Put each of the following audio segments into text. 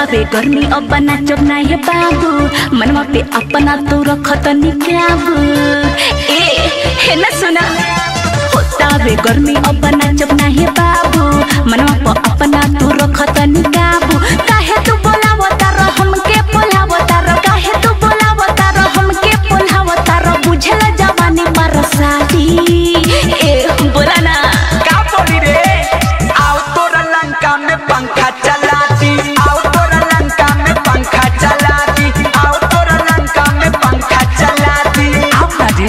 होतावे गर्मी अब नाचब ना हे बाबू मनवा पे अपना तो रखत निकाबू ए हे न सुना होतावे गर्मी अब नाचब ना हे बाबू मनवा पे अपना तो रखत निकाबू काहे तू बोलावता र हमके बोलावता र काहे तू बोलावता र हमके बोलावता र बुझल जवानी पर साथी ए बोला ना का बोली रे आओ तोरा लंका में पंखा चला दी आओ तोरा लंका में पंखा चला दी आओ तोरा लंका में पंखा चला दी आओ ना रे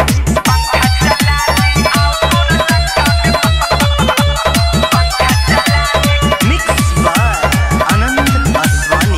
मिक्स बाय आनंद आसवानी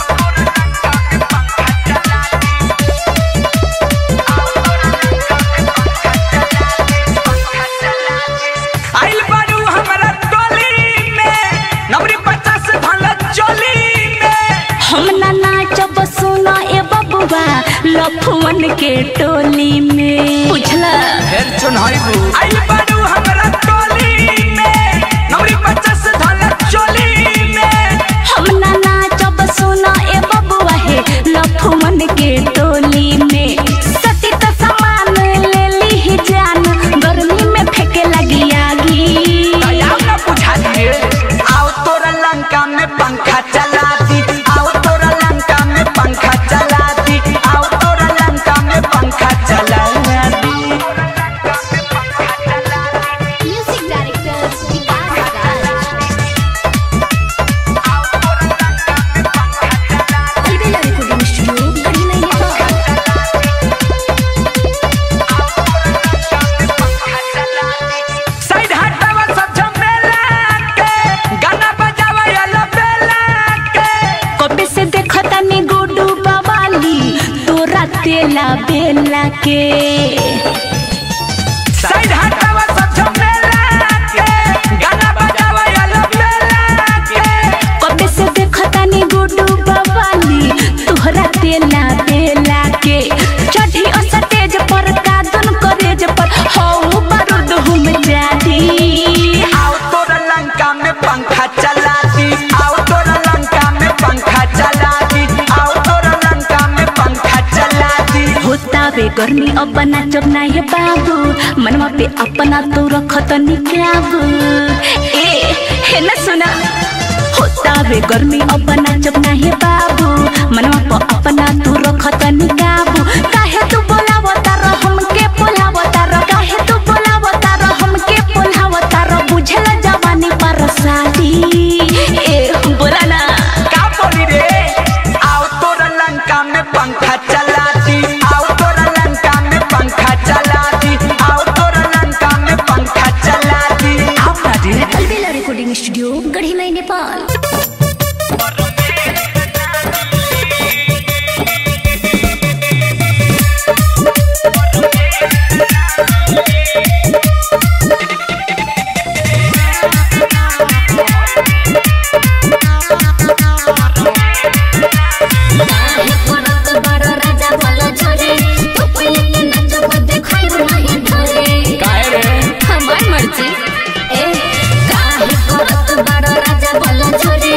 आइल बारू हमरा टोली में नवरी पचास भला चोली में हम ना नाचब सुना ए बबुआ लफुअन के टोली में बुझला हेर चुनाइबू आइल बारू हमरा टोली में नवरी पचास भला चोली में हम ना नाचब सुना ए बबुआ हे लफुअन के टोली में सती त सामान ले ली ही जान गर्मी में फेंके लगी आगी दयाल न बुझा दिए आओ तोरा लंका में पंखा चला दी आओ तोरा लंका में पंखा चला दी आओ तोरा लंका में पंखा चला दी Music director Vikas Raj. Albella Recording Studio, Garhina Nepal. Side हटावा सब झमेला के गाना बजावा याला बेला के कबे से देखता नी गुडू बवाली तोरा तेला बेला के साइड हटावा सब झमेला के गाना बजावा याला बेला के कबे से देखता नी गुडू बवाली तोहरा तेला बेला के चढ़ी अस तेज पर कादन करेज पर हौ बारूद हम जादी आओ तोरा लंका में पंखा चला दी आओ तोरा लंका में पंखा चला दी आओ तोरा लंका में पंखा चला दी होतावे गर्मी अब नाचब ना हे बाबू मनवा पे अपना तो रखत निकाबू ए हे न सुना होतावे गर्मी अब नाचब ना हे बाबू मनवा पे अपना तो रखत निकाबू काहे तू बोलावता र हमके बोलावता र काहे तू बोलावता र हमके बोलावता र बुझल जवानी पर सादी ए बोला ना का बोली रे आओ तोरा लंका में पंखा चला दी आओ तोरा लंका में पंखा चला दी आओ तोरा लंका में पंखा चला दी आओ ना रे Albella Recording Studio, Garhina Nepal. काहे करत बड़ राजा बोलो छोरे तू पहिले के नाचब देखाइब नाही ढोरे काहे रे हमार मर्जी ए काहे करत बड़ राजा बोलो छोरे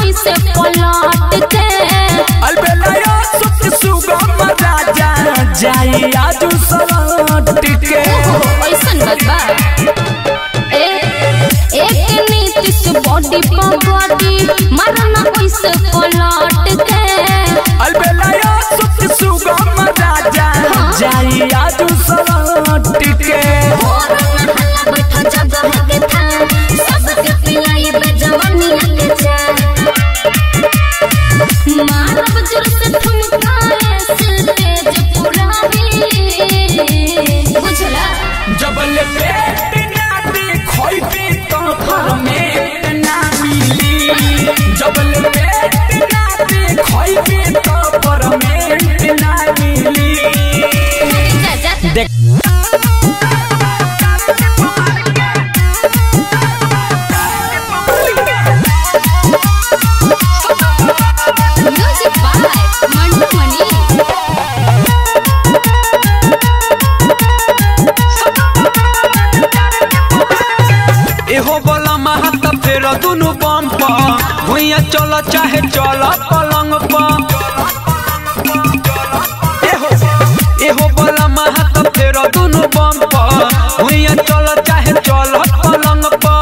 ऐसे पलट के अलबेलाया सुख सुगम राजा जाई आजू सलट के ऐसन बात बा ए एक नीति से बॉडी पर बॉडी मारना ऐसे पलट के अलबेलाया सुख सुगम राजा जाई आजू सलट के और नहला बैठा जगह के था सबके पिलाई पे जवानी के जा मारब जोर से ठुमकाए स्टेज पूरा ही बुझला जबल पेट ना देखोइबे तो परमेट ना मिली जबल पेट ना देखोइबे तो परमेट ना मिली जा जा देख म्यूजिक बाय मंटू मनी एहो बोला महत फेर दुनु बम प भुइया चल चाहे चल पलंग प एहो एहो बोला महत फेर दुनु बम प भुइया चल चाहे चल पलंग प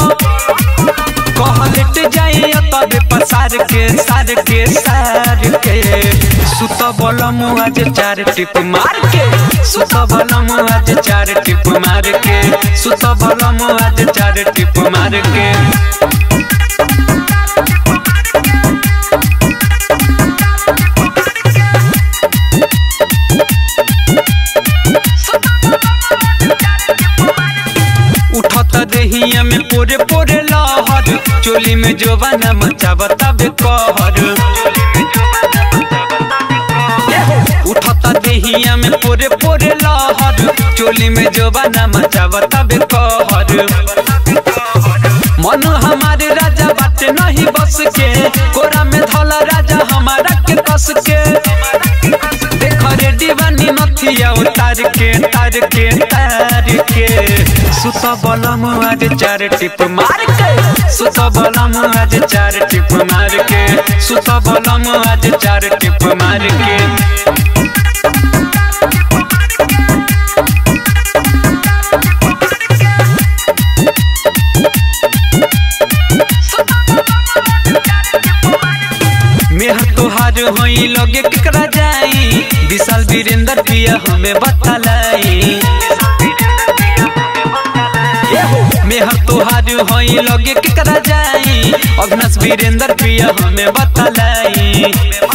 कहलेट जाई तबे पसार के सार के सार के सुत बल आज चार टिप मार के सुत बल आज चार टिप मार के सुत बल आज चार टिप मार के उठत देहिया में पोरे पोरे लहर चोली में जोबाना मचाव तबे कहर उठत देहिया में पोरे पोरे लहर चोली में जोबाना मचाव तबे कहर मन हमारे राजा बाटे नहीं बस के कोरा में धला राजा हमारा के कस के देख रे दीवानी नथिया उतार के तार के तार के सुत बलम आज चार टिप मार के सुत बलम आज चार टिप मार के सुत बलम आज चार टिप मार के मेहर तोहार होई लगे केकरा जाई विशाल वीरेंद्र पिया हमें बतलाई मेहर तोहार होई लगे केकरा जाई अग्नस वीरेंद्र पिया हमें बतलाई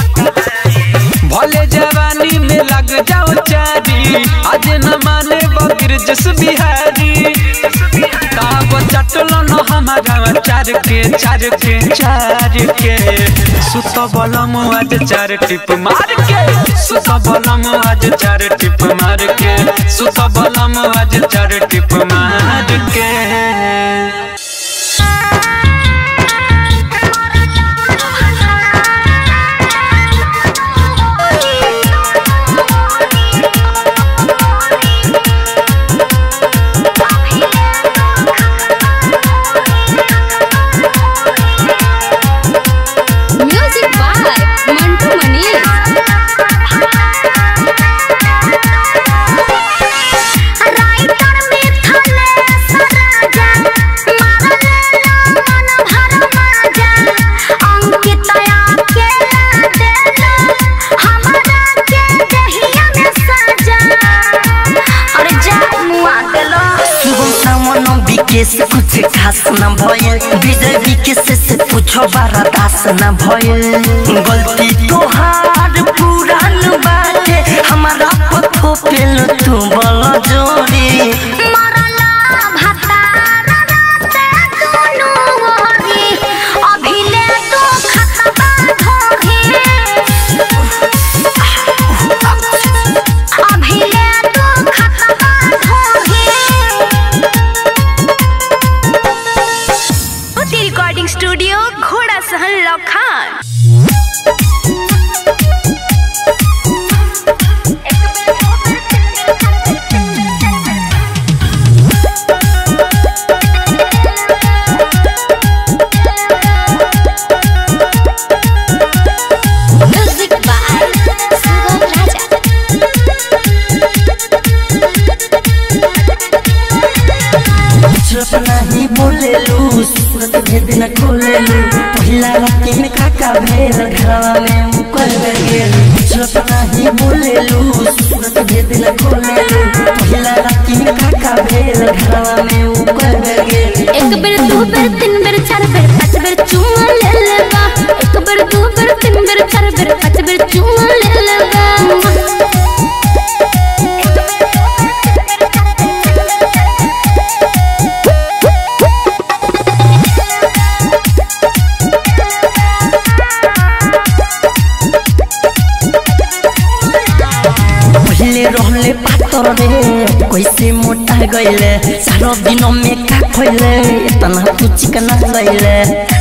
भले जवानी में लग जाओ चारी आज न माने बकर जस बिहारी ताब चटलो न हमारा चार के चार के चार के सुत बलम आज चार टिप मार के सुत बलम आज चार टिप मार के सुत बलम आज चार टिप मार के music by Mantu Mani writer में थले सराजा मारले मन भर माजा अंकितया के देलो हमरा के दहिया में साजा अरे जा मुआ देलो शुभम सावन विकेश कुछ खास न भयल विजय विकेश से पूछो बारा दास न भयल गलती तोहार पुरान बाटे हमारा पथो पेल तू बल जोड़ी मरला भतारा राते दुनु ओरी अभिले तो खतबा धोही अभिले तो खतबा धोही रिकॉर्डिंग स्टूडियो घोड़ा सहन लखान बोलेलू सूरत भेद न खोलेलू पहिला राती में काका भेल घरवा में मुकर गेल सूरत नहीं बोलेलू सूरत भेद न खोलेलू पहिला राती में काका भेल घरवा में मुकर गेल एक बेर दू बेर तीन बेर चार बेर पाँच बेर चुमा ले लेबा एक बेर दू बेर तीन बेर चार बेर पाँच बेर चुमा ले लेबा पहले रहले पातर रे कैसे मोटा गईले सारो दिन में का खइले इतना तू चिकना गईले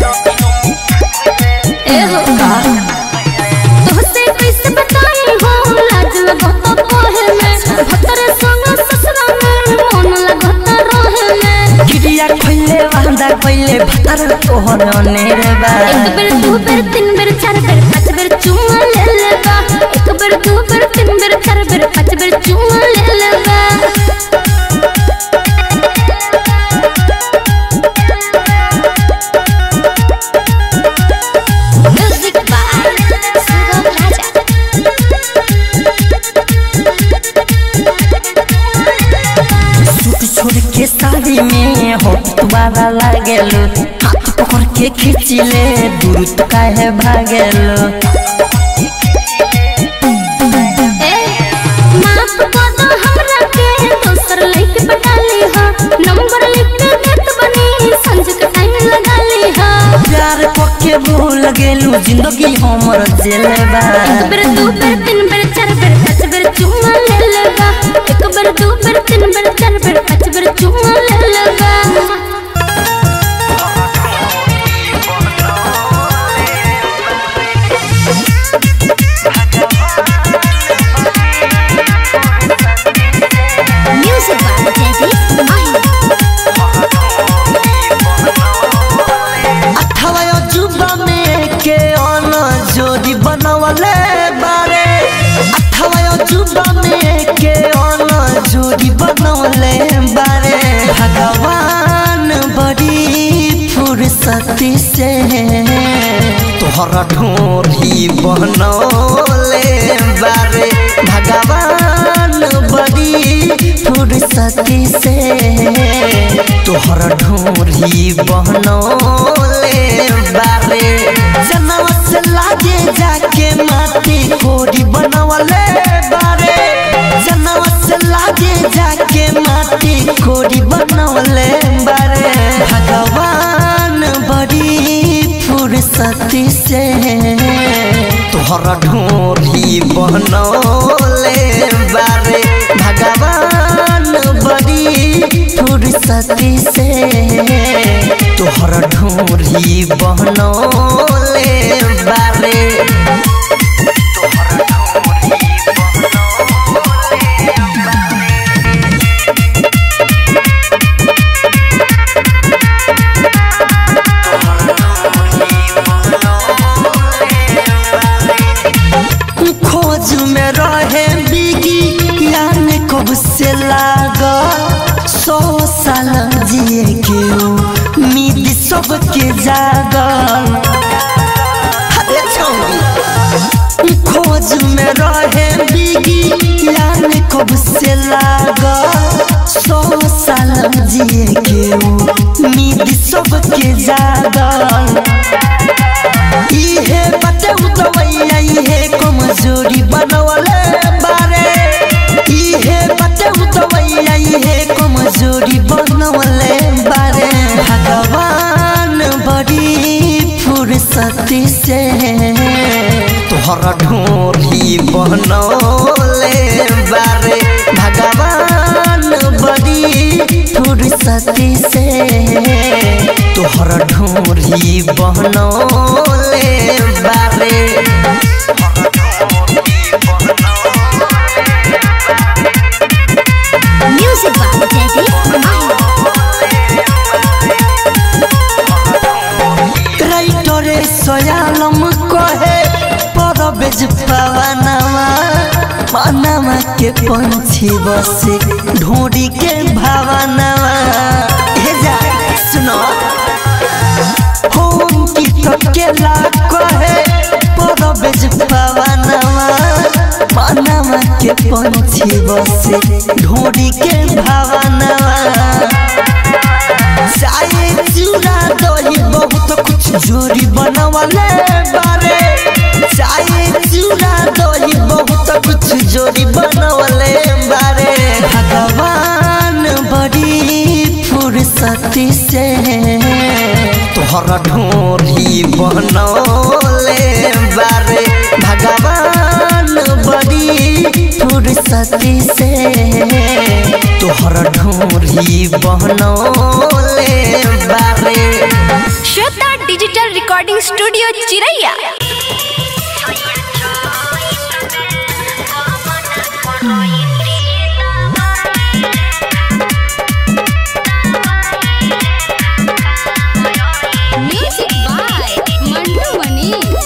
ए हो तोहसे कैसे बताई हो लाज लगत कोहे में भतर संग ससुरा में मन लगत रहे में गिरिया खइले वांदा कइले भतर तोहर अनेर बा एक बेर दू बेर तीन बेर चार बेर पाँच बेर चुमा ले लेबा एक बेर दू बेर तीन बेर चार बेर पाँच बेर चुमा ले लेबा music by Sugam Raja suit छोड़ के साड़ी में होठ तुम्हारा लागेलो हाथ पकड़ के खींचिले दूर तो काहे भागेलो ए माफ कर दो हमरा के दोसर लइके पटा ली हा नंबर लिख के देत बनी संज के टाइम लगा ली हा प्यार पक्के भूल गेलू जिंदगी हमर जेल बा एक बेर दू बेर तीन बेर चार बेर पाँच बेर चुमा ले लेबा एक बेर दू बेर तीन बेर चार बेर पाँच बेर चुमा ले लेबा म्यूजिक बाय जयदीप आई अठावा अजूबा में के अन जोड़ी बनवले बारे अठावा अजूबा में के अन जोड़ी बनवले बारे भगवान बड़ी फुर्सती से तोहरा ढोरी बनौले बारे भगवान बड़ी फुर्सती से तोहर ढोरी बहनौले बारे जनवा से लागे जाके माटी कोरी बनवले बारे जनवा से लागे जाके माटी कोरी बनवले बारे भगवान बड़ी फुर्सती से तोहर ढोरी बनौले बारे भगवान बड़ी फुर्सती से तोहर ढोरी बनौले बारे खोज में रहे बिगी यान कब से लागा सौ साल जिए के उम्मीद सबके जागल अरे छौरी खोज में रहे बिगी यान कब से लागा सौ साल जिए के उम्मीद सबके जागल इहे बटे उतवैया इहे कमजोरी बनवले बारे इहे बटे उतवैया इहे कमजोरी बनवले बारे भगवान बड़ी फुर्सती से तोहर ढोरी बनौले बारे भगवान बड़ी फुर्सती से तोहर ढोरी बनौले बारे म्यूजिक बाय जयदीप आई राइटरे सयालम कहे परबेज पवनवा मनवा के पंछी बसे ढोरी के भावनवा हे जा सुनो पंछी बसे ढोरी के भावना चाय चूड़ा दही बहुत कुछ जोरी बनवले बारे चाय चूड़ा दही बहुत कुछ जोरी बनवले बारे भगवान बड़ी फुर्सती से तोहरा ढोरी बनौले बारे भगवान बड़ी फुर्सती से तोहरा ढोरी बनौले बारे Shweta digital recording studio Chiraiya music by Mantu Manish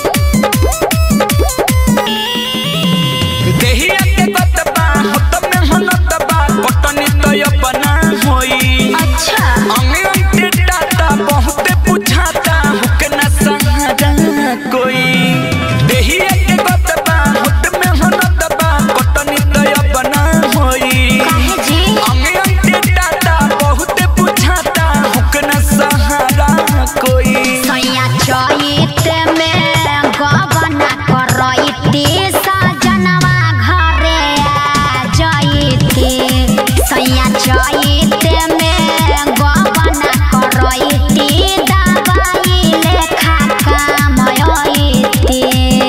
देहिया के गतबा होत में हनतबा कटनी तो अपना होई अच्छा अंगे अंगे टाटा बहुते बुझाता हुक न सहारा कोई देहिया के गतबा होत में हनतबा कटनी तो अपना होई काहे जी अंगे अंगे टाटा बहुते बुझाता हुक न सहारा कोई सैया चैत में गबना करैती सजनवा घरे आ जैती सैया चैत में गबना करैती दवाई लेखा कामयती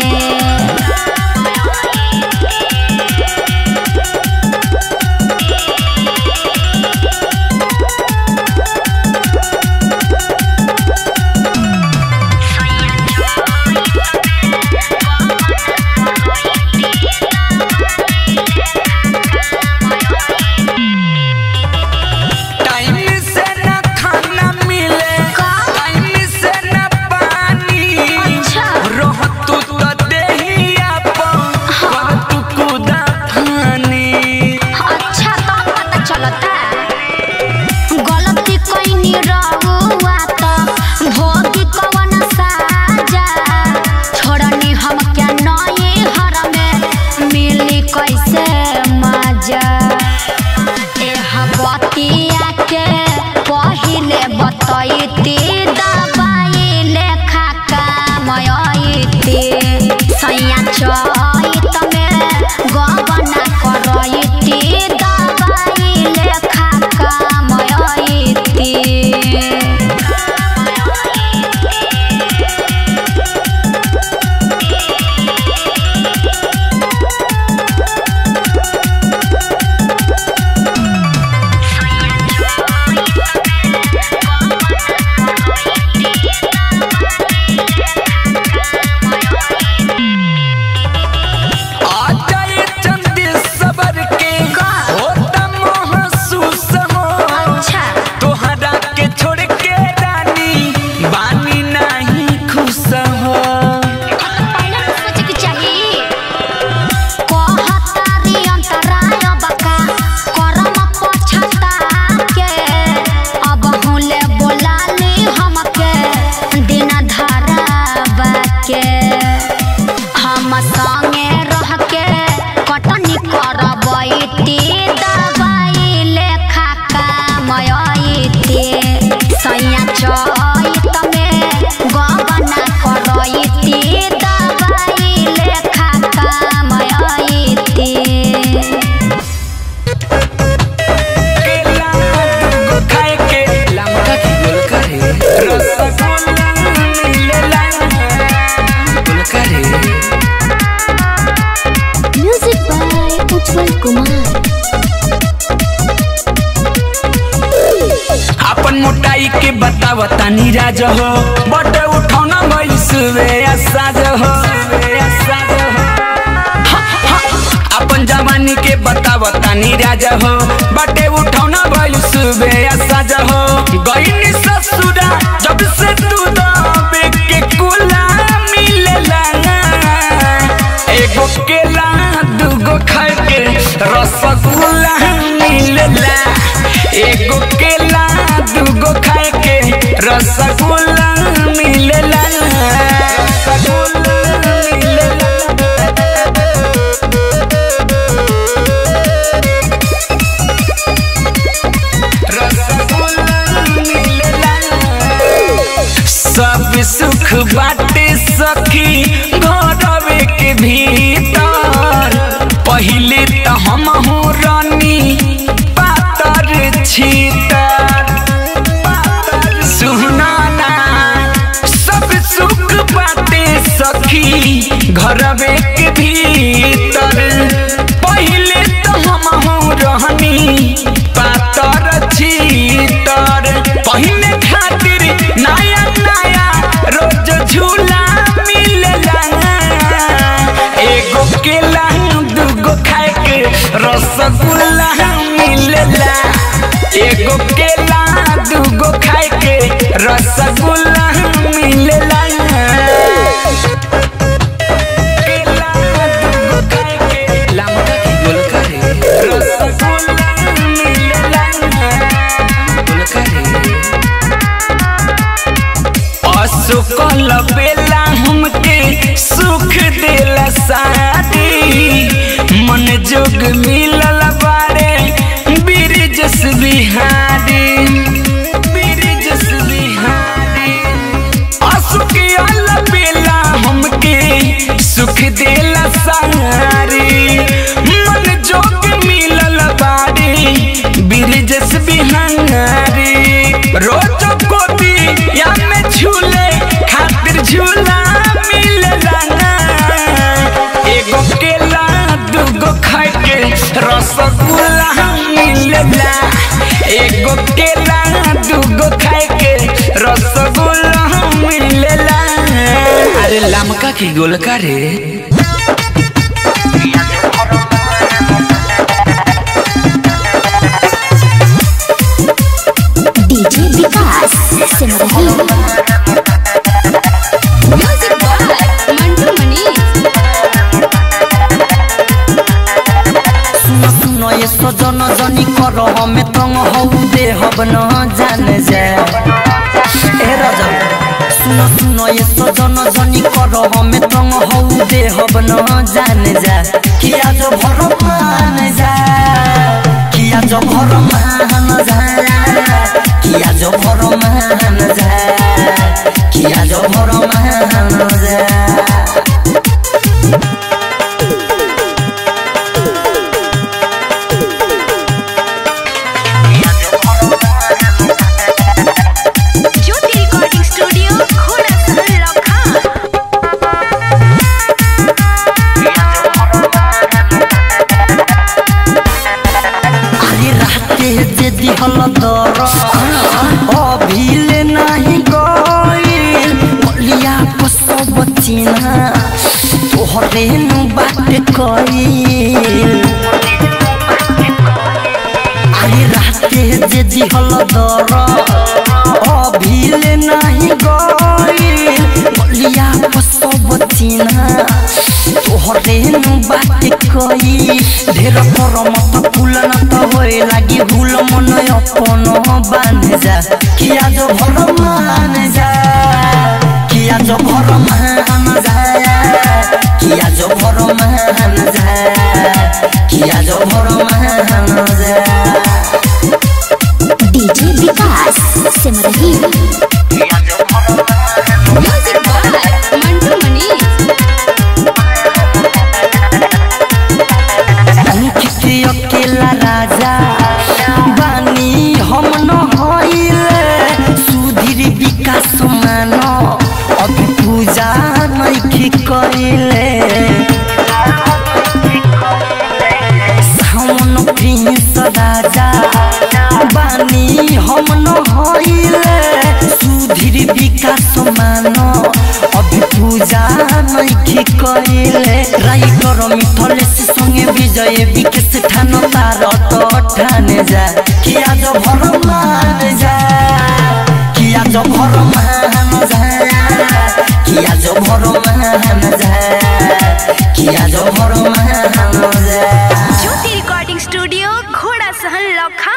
टाइम से न खाना मिले टाइम से न पानी रह तू तो देहिया पर तू कुदा फानी अच्छा तो पता चलता गलती कईनी रहुआ तो भोगी कवन साजा छोड़नी हम क्या नए हर में मिली कैसे मजा एह बतिया के पहिले बतैती दबाई लेखा कामयती सैया चैत में गबना करैती दबाई लेखा कामयती आ जाए चंदी सबर के होता महसूस हो अच्छा तोहरा के छोड़ के रानी बानी नहीं खुश हो पहले तो सोचे के चाहिए कहतारी अंतराय बका करम पछता के अब हुले बोलाली हमके दिन धरावा के हम संगे रह के कटनी करबैती दवाई लेखा कामयती सैया चैत में गबना करैती दवाई लेखा कामयती केला दुगो खाए के लमका की गोल करे रसगुल्ला मिलेला गोल करे म्यूजिक बाय उज्जवल कुमार अपन मोटाई के बताव तानी राज हो बट उठौना भइल सुबे साज हो हा, हा, अपन जवानी के बताव तानी राज हो बटे उठौना भइल सुबे साज हो गईनी ससुरा जब से तू दबे के कुला मिलेला एगो केला दूगो खाए के रसगुल्ला मिलेला एगो केला दूगो खाए के रसगुल्ला मिलेला रसगुल्ला मिलेला सब सुख बाटे सखी घरवे के भीतर पहिले त हम हो रानी पातर छीतर सुनाना सब सुख बाटे सखी घरवे के भीतर पहिले तो हम हो रहनी पातर छीतर पहिने खातिर नया नया रोज झूला मिलेला एगो केला दूगो खाए के रसगुल्ला मिलेला एगो केला दूगो खाए के रसगुल्ला मिलेला केला दूगो खाए के लमका की गोलका रे रसगुल्ला मिलेला गोलका रे असुकल बेला हमके सुख देला शादी मन जोग मिलल बारे बिरजस बिहारी बिरजस बिहारी असुकल बेला हमके सुख देला सारी मन जोग मिलल बारे बिरजस बिहारी रोज कोती या में झूले खातिर झूला मिलेला ना एगो केला दूगो खाए के रसगुल्ला मिलेला एगो केला दूगो खाए के रसगुल्ला मिलेला अरे लमका की गोलका रे DJ Vikas Simrahi music by Mantu Manish सुनो सुनो ये सजन जनी कर हमें तंग हौ दे हब न जान जा ए राजा सुनो सुनो ये सजन जनी कर हमें तंग हौ दे हब न जान जा किया जो भर मान जा किया जो भर मान जा किया जो भर मान जा किया जो भर मान जा ज्योति रिकॉर्डिंग स्टूडियो घोड़ा सहल लखा अरे राते जे दिहल दर अभिले नाही गइल बलिया को सब चिन्हा तोहरे नु बात कइल अरे राते जे दिहल दर अभिले नाही गइल बलिया को सब चिन्हा तोहरे नु बात कई ढेर पर मत फूल न त होए लागी भूल मन अपन बान जा किया जो भर मान जा किया जो भर मान जा किया जो भर मान जा किया जो भर मान जा DJ Vikas Simrahi music by Mantu Manish Ankit अकेला राजा बानी हम न होइले सुधीर विकास मान अभी पूजा नइखे कइले सावन प्रिंस राजा बानी हम न होइले सुधीर विकास मान अभी पूजा नइखे कइले राइटर मिथलेश संगे विजय विकेश ठान तार तो ठाने जा किया जो भर मान जा किया जो भर मान जा किया जो भर मान जा किया जो भर मान जा ज्योति रिकॉर्डिंग स्टूडियो घोड़ा सहल लखा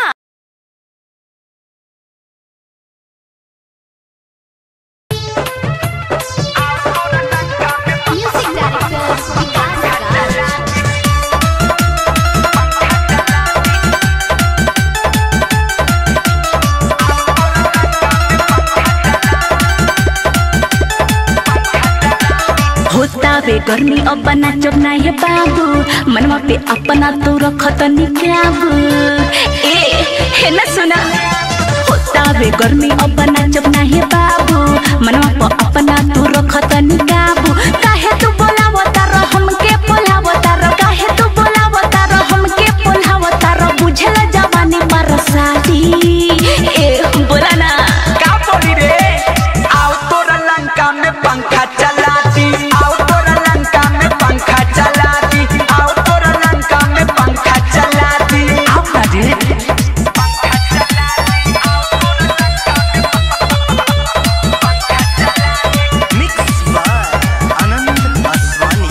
म्यूजिक डायरेक्टर विकास राज होतावे गर्मी अब नाचब ना हे बाबू मनवा पे अपना तो रखत निकाबू ए हे न सुना होतावे गर्मी अब नाचब ना हे बाबू मनवा पे अपना तो रखत निकाबू काहे तू बोलावता र हमके बोलावता र काहे तू बोलावता र हमके बोलावता र बुझल जवानी पर साथी ए बोला ना का बोली रे आओ तोरा लंका में पंखा चला दी आओ तोरा लंका में पंखा चला दी आओ तोरा लंका में पंखा चला दी आओ ना रे मिक्स बाय आनंद आसवानी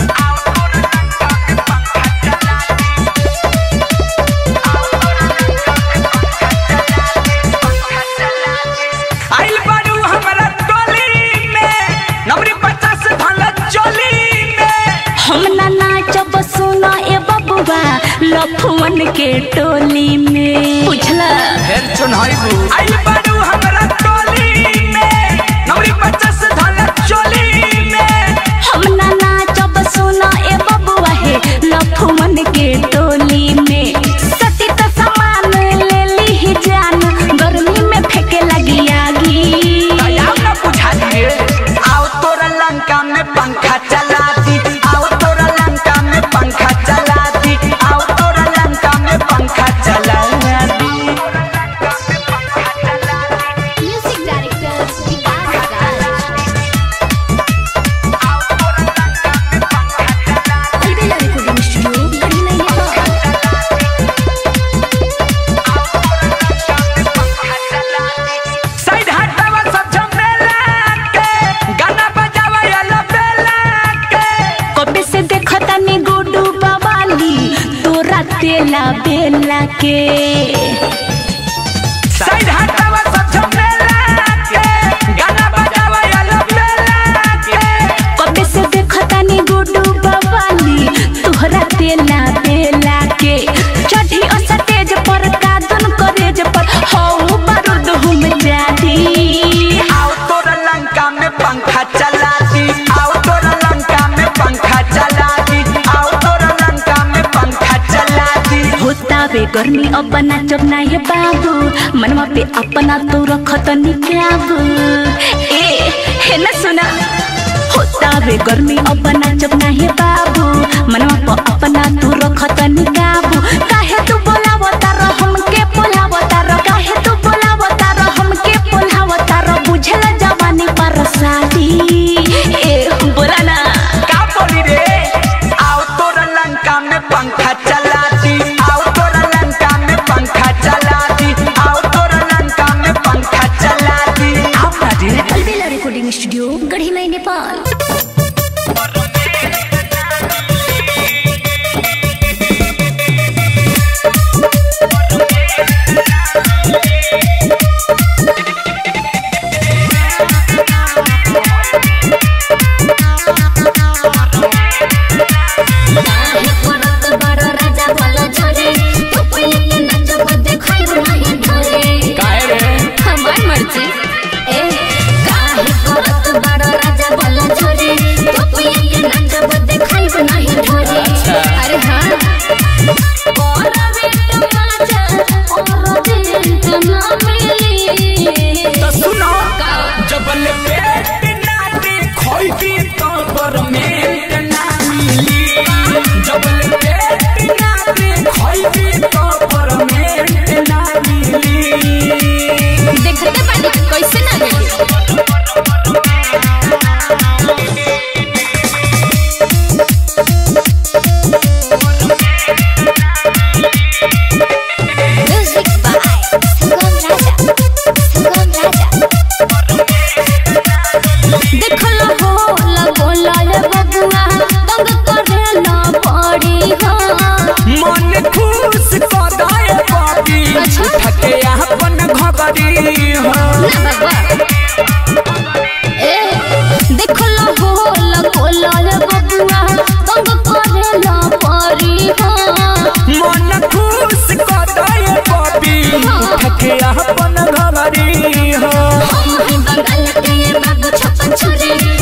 आइल बारू हमरा टोली में नवरी पचास भला चोली में हम ना नाचब सुना ए बबुआ लफुअन के टोली में बुझला हेर चुनाइबू आइल बारू हमरा टोली में नवरी पचास भला चोली में हम ना नाचब सुना ए बबुआ हे लफुअन के टोली में सती तो सामान ले ली ही जान गर्मी में फेंके लगी आगी दयाल न बुझा दिए आओ तोरा लंका में पंखा चला दी आओ तोरा लंका में पंखा चला दी आओ तोरा लंका में पंखा चला दी music director Vikas Raj Albela recording studio Garhi नहीं है साइड हटावा सब झमेला के गाना बजावा याला बेला के कबे से देखता नी गुडू बवाली तोरा तेला बेला के साइड हटावा सब झमेला के गाना बजावा याला बेला के कबे से देखता नी गुडू बवाली तोहरा तेला बेला के चढ़ी अस तेज पर कादन करेज पर हौ बारूद हम जादी आओ तोरा लंका में पंखा चला दी आओ तोरा लंका में पंखा चला दी आओ तोरा लंका में पंखा चला दी होतावे गर्मी अब नाचब ना हे बाबू मनवा पे अपना तो रखत निकाबू ए हे न सुना होतावे गर्मी अब नाचब ना हे बाबू मनवा पे अपना तो रखत निकाबू काहे तू बोलावता र हमके बोलावता र काहे तू बोलावता र हमके बोलावता र बुझल जवानी पर सादी ए बोला ना का बोली रे आओ तोरा लंका में पंखा चला दी आओ तोरा लंका में पंखा चला दी आओ तोरा लंका में पंखा चला दी आओ ना रे अलबेला रिकॉर्डिंग स्टूडियो गढ़ी नहीं नेपाल काहे करत बड़ राजा बोलो छोरे तू पहिले के नाचब देखाइब नहीं ढोरे काहे रे हमार मर्जी ए काहे करत बड़ राजा बोलो छोरे तू पहिले के नाचब देखाइब नहीं ढोरे अरे हां और बेट नाचा और दिल ना मिली तो सुनो का जबल पेट ना देखोई तो परमेंट ना मिली जबल पेट ना देखोई तो परमेंट ना मिली देखते बानी कैसे ना मिली म्यूजिक बाय सुगम राजा सुगम राजा देखल हो लगोला रे बबुआ तंग करे ना पड़ी हो मन खुश कदाए बाबी अच्छा। ठके अपन घबरी हो ना बाबा ए देखल हो लगोला रे बबुआ तंग करे ना पड़ी हो मन खुश कदाए बाबी ठके अपन घबरी हो हम ही बंगाल के ये बाबू छप्पन छुरी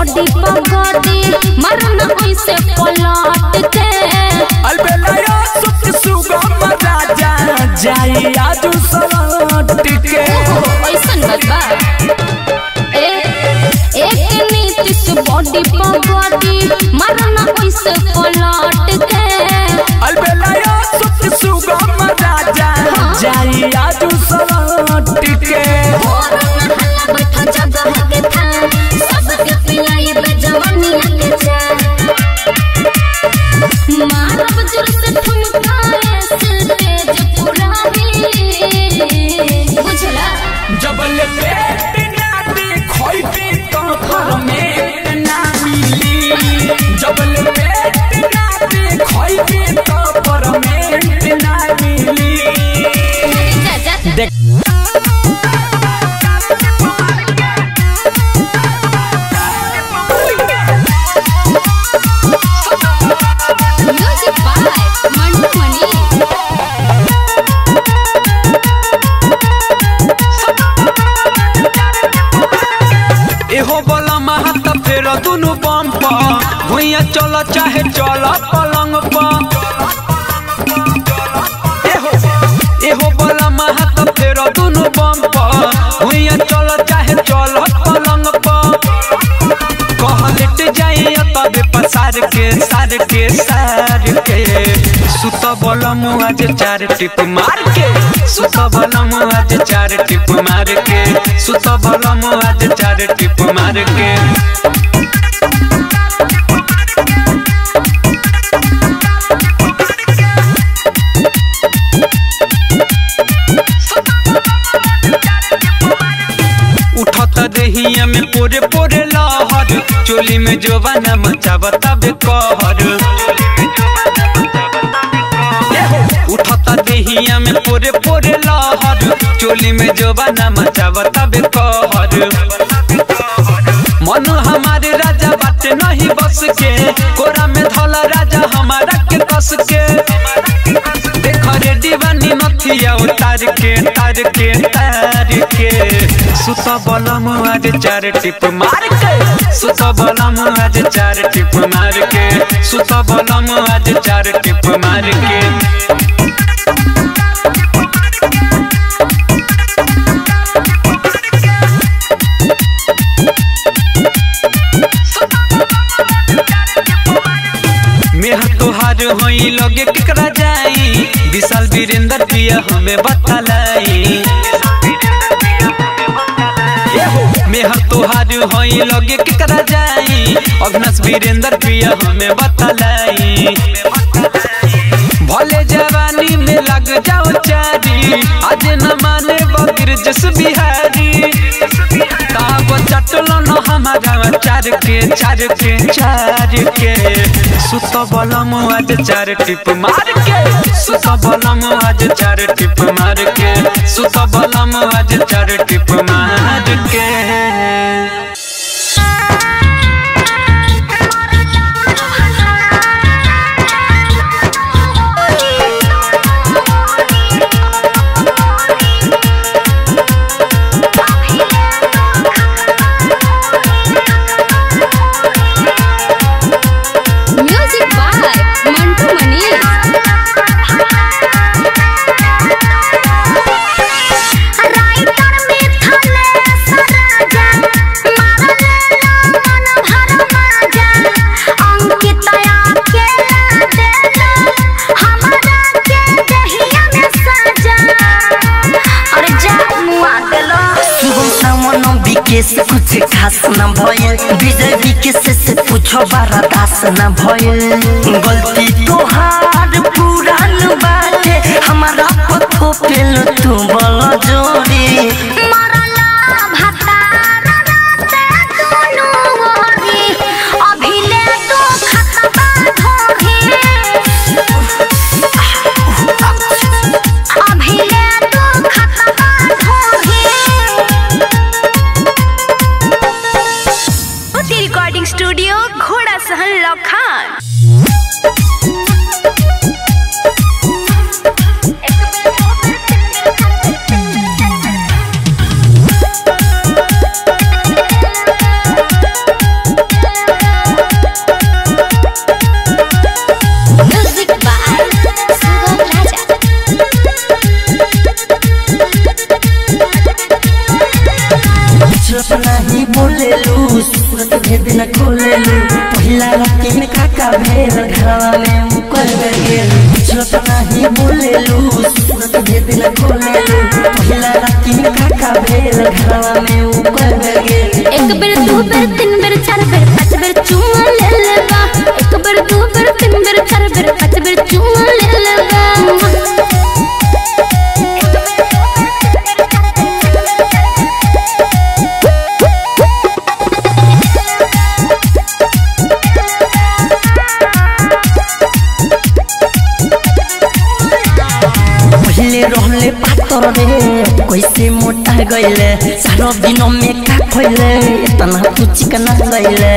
बॉडी पगड़ी मरना ऐसे पलट के अलबेलाया सुख सुगम राजा जाई आजू सलट के ऐसन बात बा ए एक नीतिश बॉडी पगड़ी मरना ऐसे पलट के अलबेलाया सुख सुगम राजा जाई आजू सलट के कोरोना हल्ला बैठा जगह के था सबके पिलाई बे जवानी के जा मारब जोर से ठुमकाए स्टेज पुरानी बुझला जबल पेट ना देखोइबे तो परमेट ना मिली जबल पेट ना देखोइबे तो परमेट ना मिली जा जा देख म्यूजिक बाय मंटू मनी एहो बोला महत फेर दुनु बम प भुइया चल चाहे चल पलंग प एहो एहो बोला महत फेर दुनु बम प भुइया चल चाहे चल पलंग प कहलेट जाई तबे पसार के सार के सार के सुत बल आज चार टिप मार के सुत बल आज चार टिप मार के सुत बल आज चार टिप मार के उठत देहिया में पोरे पोरे लहर चोली में जोबाना मचावा तबे कहर उठत देहिया में पोरे पोरे लहर चोली में जोबाना मचावा तबे कहर मन हमारे राजा बाटे नहीं बस के कोरा में धला राजा हमारा के कस के देख रे दीवानी नथिया उतार के तार के तार के सुत बलम आज चार टिप मार के सुत बलम आज चार टिप मार के सुत बलम आज चार टिप मार के मेहर तोहार होई लगे केकरा जाई विशाल वीरेंद्र पिया हमें बतलाई मेहर तोहार होई लगे केकरा जाई अग्नस वीरेंद्र पिया हमें बतलाई भले जवानी में लग जाओ चारी आज न माने बकर जस बिहारी ताब चटलो न हमारा चार के चार के चार के सुत बलम आज चार टिप मार के सुत बलम आज चार टिप मार के सुत बलम आज चार टिप मार के music by Mantu Mani writer में थले सराजा मारले मन भर माजा अंकितया के देला हमारा के दहिया में साजा अरे जा मुआ देलो शुभम सावन विकेश कुछ खास न भयल विजय विकेश से पूछो बारा दास न भयल गलती तोहार पुरान बाटे हमारा पथो पेल तू बल जोड़ी मरला भतारा राते दुनु ओरी अभिले तो खतबा धोही अभिले तो खतबा धोही रिकॉर्डिंग स्टूडियो घोड़ा सहन लखान दिन खोलेलू पहिला राती में काका भेल घरवा में मुकर गेल कुछ तो नहीं बोलेलू सूरत जे दिन खोलेलू पहिला राती में काका भेल घरवा में मुकर गेल एक बेर दू बेर तीन बेर चार बेर पाँच बेर चुमा ले लेबा एक बेर दू बेर तीन बेर चार बेर पाँच बेर चुमा ले लेबा पहले रहले पातर रे कैसे मोटा गइले सारो दिन में का खइले इतना तू चिकना गइले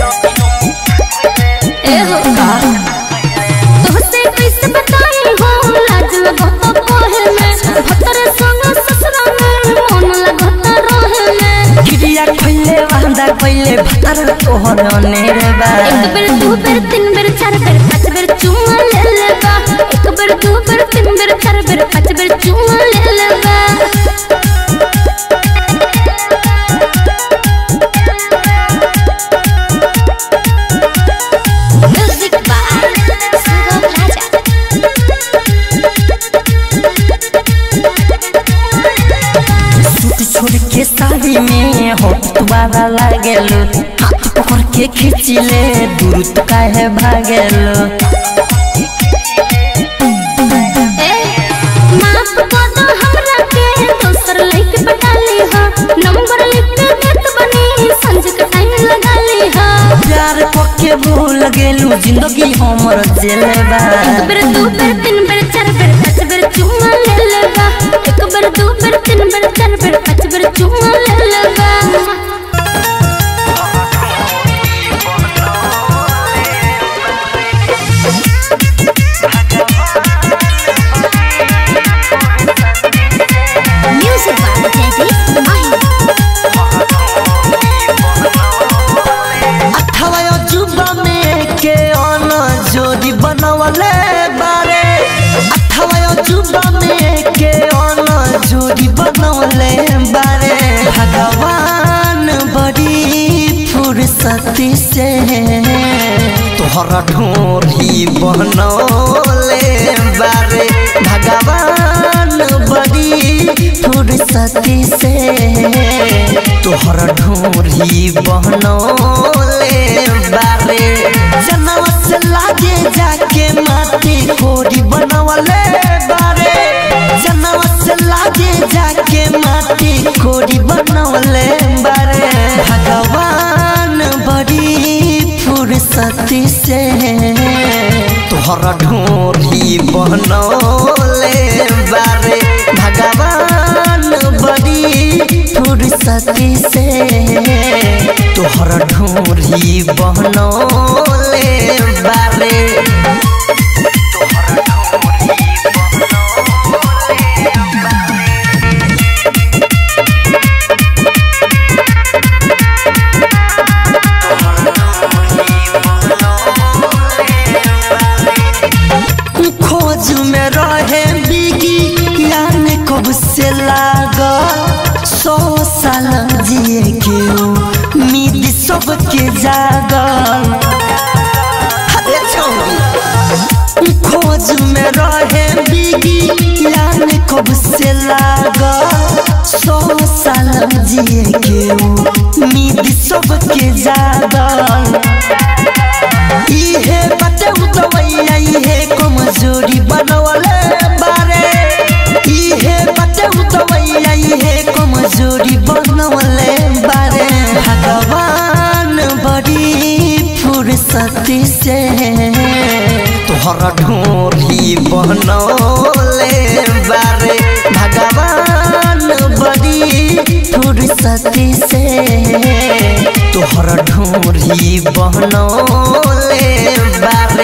ए हो तोहसे कैसे बताई हो लाज लगत कोहे में भतर संग ससुरा में मन लगत रहे में गिरिया खइले वांदा गइले भतर तोहर अनेरे बा एक बेर दू बेर तीन बेर चार बेर पाँच बेर चुमा ले लेबा एक बेर दू बेर तीन बेर चार बेर पाँच बेर चुमा ले लेबा music by Sugam Raja suit छोड़ के साड़ी में होठ तुम्हारा लागेलो हाथ पकड़ के खींचिले दूर तो काहे भागेलो ए माफ कर दो हमरा के दोसर लइके पटा ली हा नंबर लिख के देत बनी संज के टाइम लगा ली हा प्यार पक्के भूल गेलू जिंदगी हमर जेले बा एक बेर दू बेर तीन बेर चार बेर पाँच बेर चुमा ले लेबा एक बेर दू बेर तीन बेर चार बेर पाँच बेर चुमा ले लेबा म्यूजिक बाय जयदीप माही अठावा अजूबा में के अन जोड़ी बनवले बारे अठावा अजूबा में के अन जोड़ी बनवले बारे भगवान बड़ी फुर्सती से तोहरा ढोरी बनौले बारे भगवान बड़ी फुर्सती से तोहरा ढोरी बनौले बारे जनवा से लागे जाके माटी कोरी बनवले बारे जनवा से लागे जाके माटी कोरी बनवले बारे भगवान बड़ी फुर्सती से तोहरा ढोरी बनौले बारे भगवान बड़ी फुर्सती से तोहरा ढोरी बनौले बारे खोज में रहे बिगी यान कब से लागा सौ साल जिए के उम्मीद सबके जागल अरे छौरी खोज में रहे बिगी यान कब से लागा सौ साल जिए के उम्मीद सबके जागल इहे बटे उतवैया इहे कमजोरी बनवले बारे इहे बटे उतवैया इहे कमजोरी बनवले बारे भगवान बड़ी फुर्सती से तोहरा ढोरी बनौले बारे भगवान बड़ी फुर्सती से तोहरा ढोरी बनौले बारे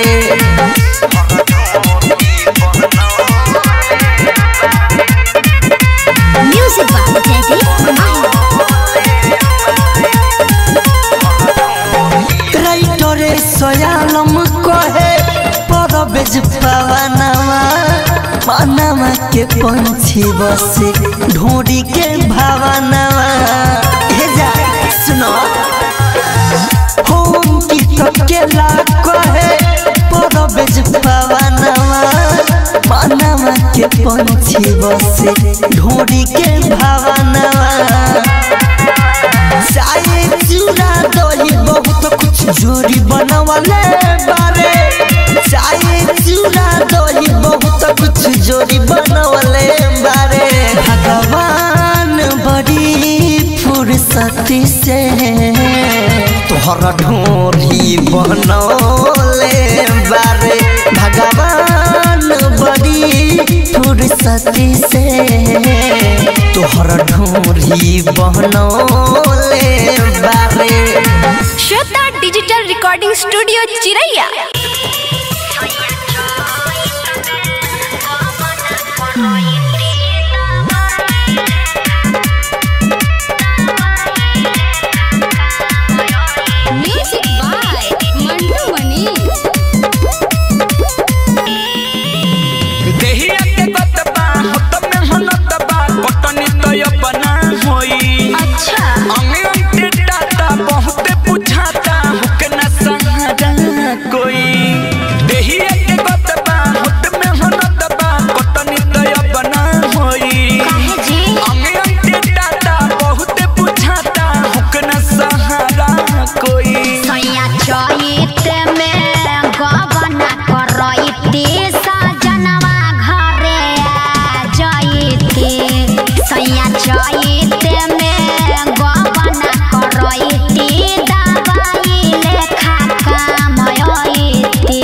म्यूजिक बाय जयदीप माही राइटरे सयालम कहे परबेज पवनवा मनवा के पंछी बसे ढोरी के भावनवा हे जा सुनो पंछी बसे ढोरी के भावना चाय चूड़ा दही बहुत कुछ जोड़ी बनवले बारे चाय चूड़ा दही बहुत कुछ जोड़ी बनवले बारे भगवान बड़ी फुर्सती से तोहरा ढोरी बनौले बारे भगवान बड़ी फुर्सती से तोहरा ढोरी बनौले बारे Shweta digital recording studio Chiraiya music by Mantu Mani देहिया के गतबा होत में हनतबा पटनी तय बना होई अच्छा अंगे अंगे टाटा बहुते बुझाता हुक न सहारा कोई देहिया के गतबा होत में हनतबा पटनी तय बना होई काहे जी अंगे अंगे टाटा बहुते बुझाता हुक न सहारा कोई सैया चैत में गबना करैती सजनवा घरे आ जैती सैया चैत में गबना करैती दवाई लेखा कामयती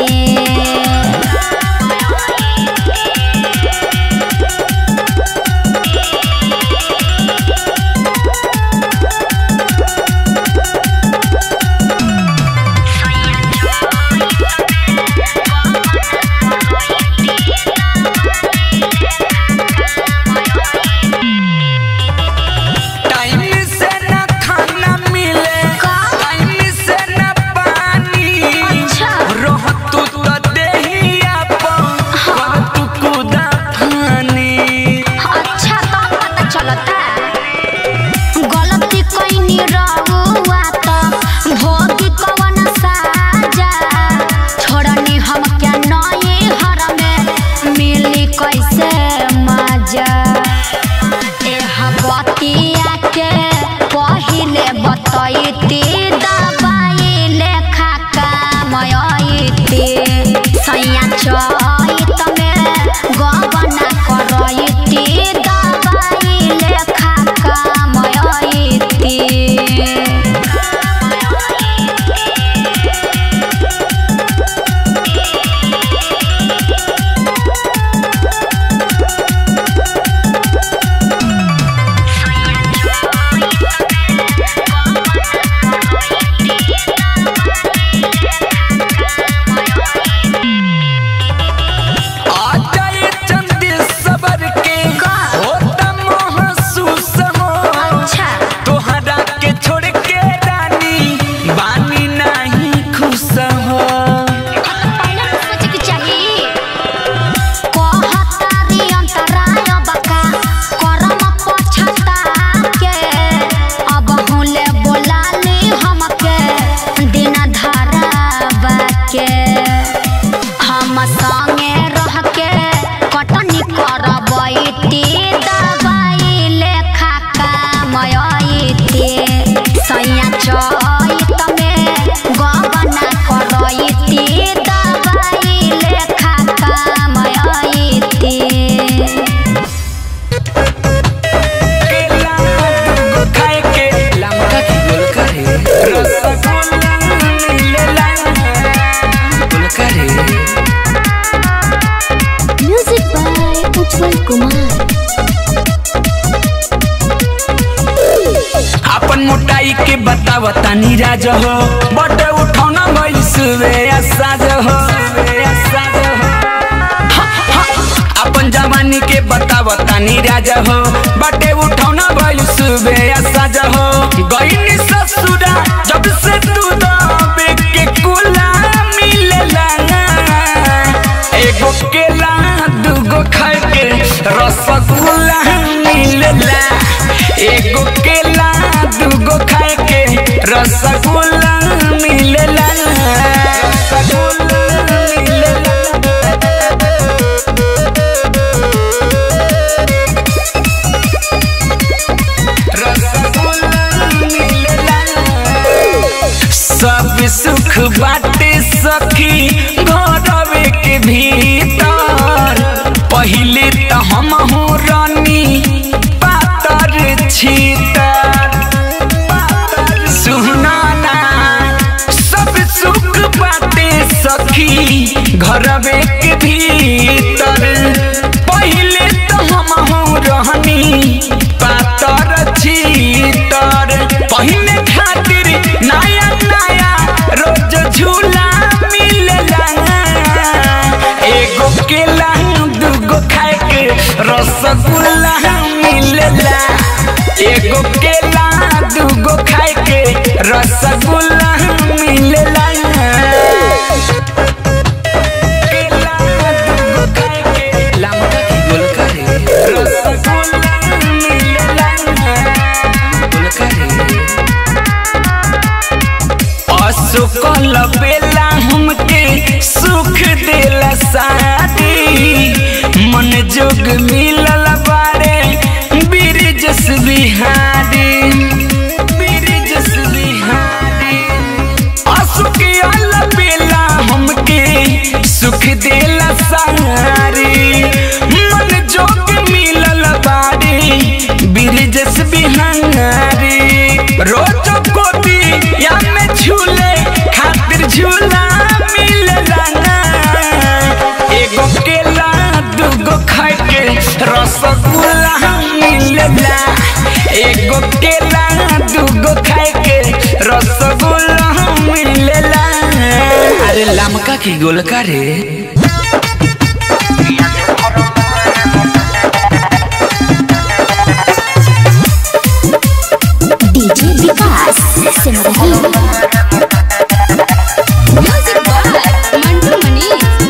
टाइम से न खाना मिले टाइम से न पानी रह तू तो देहिया पर तू कुदा फानी अच्छा तो पता चलता गलती कईनी रहुआ तो भोगी कवन साजा छोड़नी हम क्या नए हर में मिली कैसे मजा एह बतिया के पहिले बतैती दबाई लेखा कामयती सैया चैत में गबना करैती दबाई लेखा कामयती आ जाए चंदी सबर के होता महसूस हो अच्छा तोहरा के छोड़ के रानी बानी नहीं खुश हो पहले तो सोचे के चाहिए कहतारी अंतराय बका करम पछता के अब हुले बोलाली हमके दिन धरावा के हम संगे रह के कटनी करबैती दवाई लेखा कामयती सैया चैत में गबना करैती दवाई लेखा कामयती केला दूगो खाए के लमका की गोल करे रसगुल्ला मिलेला गोल करे म्यूजिक बाय उज्जवल कुमार अपन मोटाई के बताव तानी राज हो बटे उठौना भइल सुबे साज हो साज हो हा, हा। अपन जवानी के बताव तानी राज हो बटे उठौना भइल सुबे साज हो गईनी ससुरा जब से तू दबे के कुला मिलेला एगो केला दूगो खाए के रसगुल्ला मिलेला एगो केला दूगो खाए के रसगुल्ला मिलेला रसगुल्ला मिलेला सब सुख बाटे सखी घरवे के भीतर पहिले त हम हो रानी पातर छीतर सुनाना सब सुख बाटे सखी घरवे के भीतर पहिले तो हम हो रहनी पातर छीतर पहिने खातिर नया नया रोज झूला मिलेला एगो केला दूगो खाए के रसगुल्ला मिलेला एगो केला दूगो खाए के रसगुल्ला मिलेला केला दूगो खाए के लमका की गोलका रे रसगुल्ला मिलेला गोलका रे असुकल बेला हमके सुख देला शादी मन जोग मिलल बारे बिरजस बिहारी बिरजस बिहारी असुकल बेला हमके सुख देला सारी मन जोग मिलल बारे बिरजस बिहारी रोज गोदी या में झूले खातिर झूला मिलला ना एगो केला दूगो खाए के रसगुल्ला मिलला एगो केला दूगो खाए के रसगुल्ला मिलला अरे लमका की गोलका रे DJ Vikas Simrahi music by Mantu Mani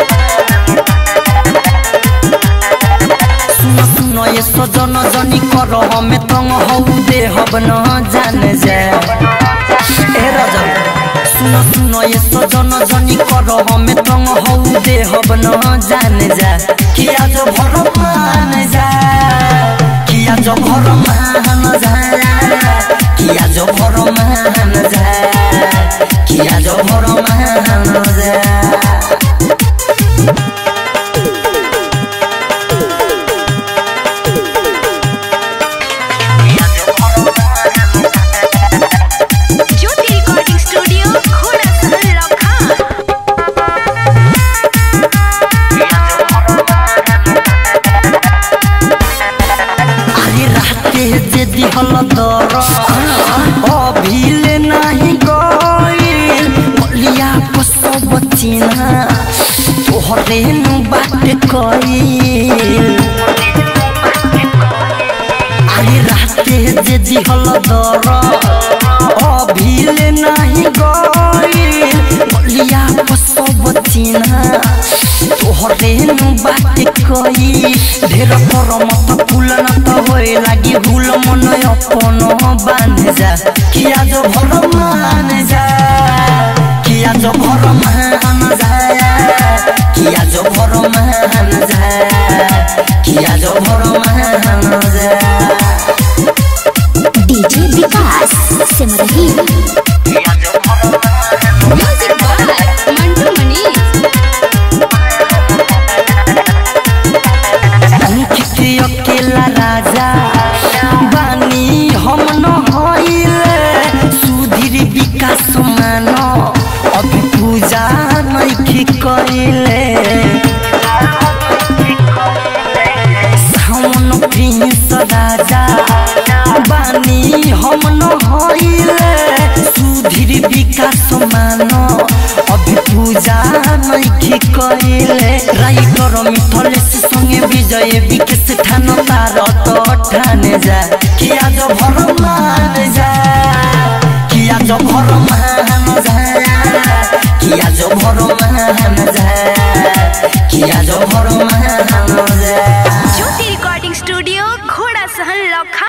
सुनो सुनो ये सजन जनी कर हमें तंग हौ दे हब न जान जा ए राजा सुनो सुनो ये सजन जनी कर हमें तंग हौ दे हब न जान जा किया जो भर मान जा किया जो भर मान जा किया जो भर मान जा किया जो भर मान जा ज्योति रिकॉर्डिंग स्टूडियो घोड़ा सहर लखा अरे राते जे दिहल दर अभिले नाही गइल बलिया को सब चिन्हा तोहरे नु बात कइल अरे राते जे दिहल दर अभिले नाही गइल बलिया को सब चिन्हा तोहरे नु बात कई ढेर पर मत फूल न त होए लागी भूल मन अपन बान जा किया जो भर मान जा किया जो भर मान जा किया जो भर मान जा किया जो भर मान जा DJ Vikas Simrahi music by Mantu Mani Ankit अकेला राजा बानी हम न होइले सुधीर विकास मान अभी पूजा नइखी कइले सावन प्रिंस राजा बानी हम न होइले सुधीर विकास मान अभी पूजा नइखी कइले राइटर मिथलेश संगे विजय विकेश ठान तार तो ठाने जा किया जो भर मान जा किया जो भर मान जा किया जो भर मान जा किया जो भर मान